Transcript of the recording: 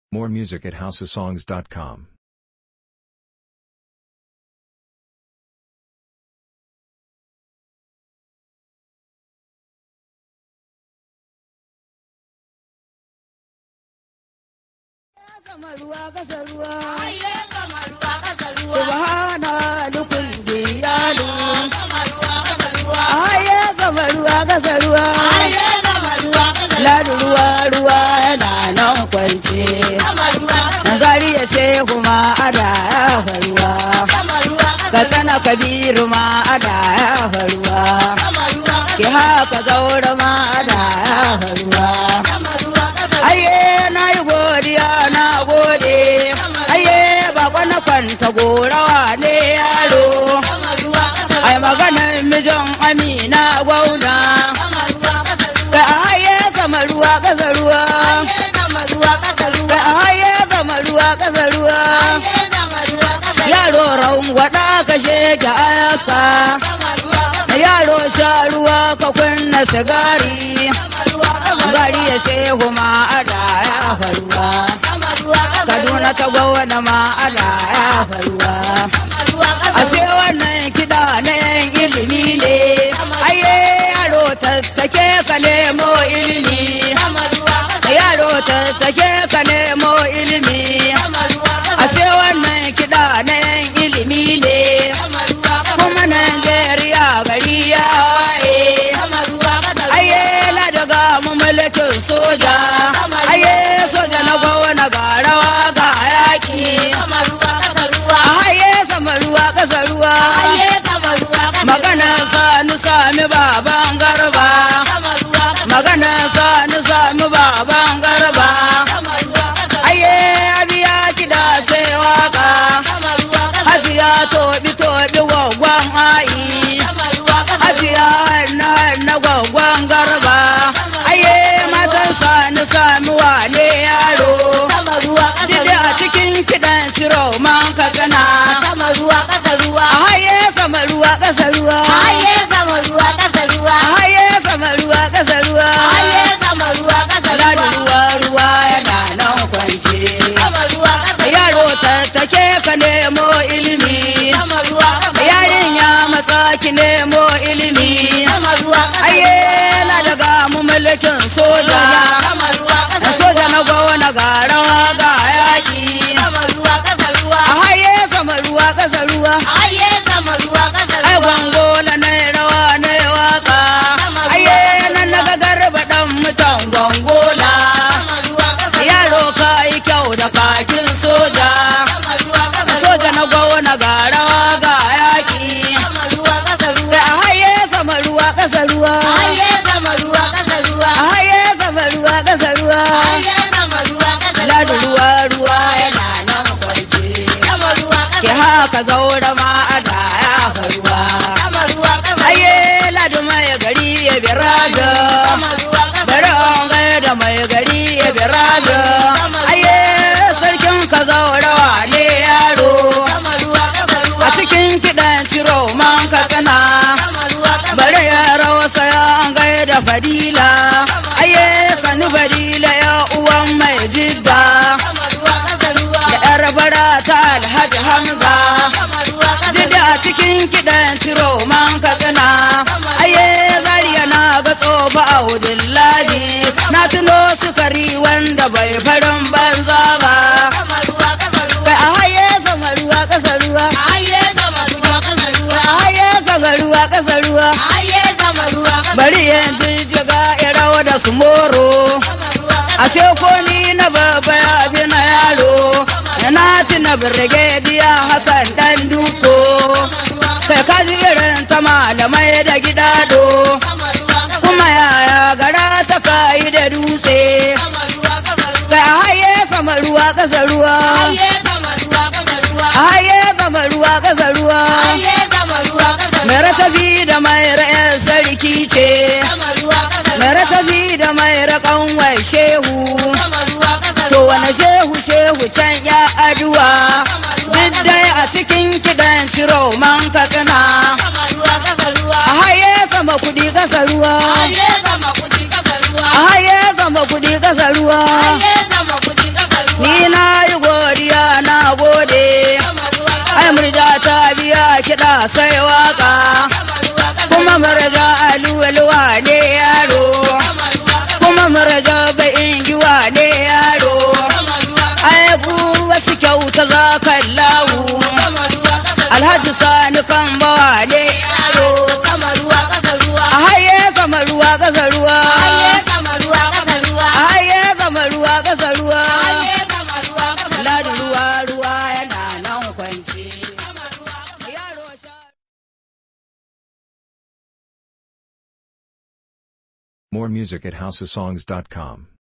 More music at houseofsongs.com. sama ruwa kasa ruwa Aye kama ruwa kasa ruwa. subhana lukun biyalu Kama ruwa kasa ruwa. aye sama ruwa kasa ruwa Aye kama ruwa kasa ruwa. ladu ruwa ruwa yana nan kwance Kama ruwa kasa nazari ya shehu ma ada ya faruwa Kama ruwa kasa ka sana kabiru ma ada ya faruwa ki Kama ruwa kasa haka zaura ma ada ya faruwa Kama ruwa kasa aye na yi godiya na gode aye bako na kwanta gorawa ne yaro Kama ruwa kasa ai maganar mijin amina gwauna Kama ruwa kasa ka aye sama ruwa kasa ruwa Aye kama ruwa kasa ka ruwa. aye sama ruwa kasa ruwa Aye kama ruwa kasa ruwa. yaro raun gwada ka sheke ayaka Kama ruwa kasa yaro sha ruwa ka kunna sigari Kama ruwa kasa gari ya shehu ma ada ya faruwa Kama ruwa kasa kaduna ta gwauna ma ada ya faruwa Kama ruwa kasa ashe wannan kiɗa na yan ilimi ne aye yaro tattake ka nemo ilimi Kama ruwa kasa yaro tattake ka nemo ilimi Kama ruwa kasa ashe wannan kiɗa na yan ilimi ne Kama ruwa kasa kuma Najeriya gari ya waye Kama ruwa kasa aye la daga mu mulkin soja aye soja na gwauna ga rawa ga yaki Kama ruwa kasa ruwa. aye sama ruwa ƙasa ruwa Aye kama ruwa kasa magana sani sami baban garba Kama ruwa kasa magana sani sami baban garba Kama ruwa kasa aye abiya kida sai waka Kama ruwa kasa hajiya tobi tobi gwagwan ayi Kama ruwa kasa hajiya hanna hanna gwagwan garba aye matan sani sami wane yaro Kama ruwa kasa Dide a cikin kiɗan ciro man katsina Kama ruwa kasa ruwa a haye sama ruwa ƙasa ruwa Aye kama ruwa kasa ruwa a haye sama ruwa ƙasa ruwa Aye kama ruwa kasa Ladi ruwa ruwa ruwa yana nan kwance Kama ruwa kasa yaro tattake ka nemo ilimi Kama ruwa kasa yarinya matsa ki nemo ilimi Kama ruwa kasa aye la daga mu mulkin soja Kama ruwa na kasa soja na gona ga rawa ga yaki Kama ruwa kasa ruwa a haye sama ruwa ƙasa ruwa Aye kama ruwa kasa ai ruwa gwangola na rawa na waka aye nan na ga garba dan mutan gwangola Kama ruwa kasa yaro ka yi kyau da kakin soja Kama ruwa kasa soja na gona ga rawa ga yaki Kama ruwa kasa da ruwa a haye sama ruwa ƙasa ruwa Aye kama ruwa kasa ruwa a haye sama ruwa ƙasa ruwa Aye kama ruwa kasa ladu ruwa ruwa ruwa yana nan kwarce Kama ruwa ki kasa haka zaura ma a da ya faruwa Kama ruwa kasa aye ladu mai gari ya birada Kama ruwa kasa bari an gaida mai gari ya birada aye sarkin ka zaurawa ne yaro Kama ruwa kasa a ruwa cikin kiɗan ciro man ka tsana Kama ruwa kasa bari ya rausa ya an gaida fadila aye sani fadila ya uwan mai jidda Kama ruwa kasa ruwa da yar bara ta alhaji hamza Kama ruwa kasa Dida a cikin kiɗan ciro man ka tsana aye zariya na ga tsofa a wudillahi na tuno sukari wanda bai farin banza ba Kama ruwa kasa ruwa kai a haye sama ruwa ƙasa ruwa Aye kama ruwa kasa ruwa a haye sama ruwa ƙasa ruwa Aye kama ruwa kasa bari yanzu jiga ya rawa da su moro Kama ruwa kasa a ce ko ni na baba ya fi na yaro na tuna birgediya hassan dan duko kai kaji irin ta malamai da gidado Kama ruwa kasa kuma yaya gara ta kayi da dutse Kama ruwa kasa ruwa kai a haye sama ruwa ƙasa ruwa Aye kama ruwa kasa ruwa a haye sama ruwa ƙasa ruwa Aye kama ruwa kasa mai ratabi da mai ra'ayar sarki ce Kama ruwa kasa mai ratabi da mai raƙan wai shehu Kama ruwa kasa to wani shehu shehu can ya aduwa duk dai a cikin kiɗan ciro man katsina Kama ruwa kasa ruwa a haye sama kuɗi ƙasa ruwa Aye kama kuɗi kasa ruwa a haye sama kuɗi ƙasa ruwa Aye kama kuɗi kasa ruwa ni na yi godiya na gode sama ruwa ƙasa ai murja ta biya kiɗa sai waka sama ruwa ƙasa kuma murja aluwalwa ne yaro sama ruwa ƙasa kuma murja ba'in giwa ne yaro sama ruwa ƙasa ai ku wasu kyauta za ka lahu sama ruwa ƙasa alhaji sani kan bawa ne yaro sama ruwa ƙasa ruwa a haye sama ruwa ƙasa ruwa haye sama ruwa ƙasa ruwa a haye sama ruwa ƙasa ruwa haye sama ruwa ƙasa ladi ruwa ruwa yana nan kwanci yaro sha More music at houseofsongs.com.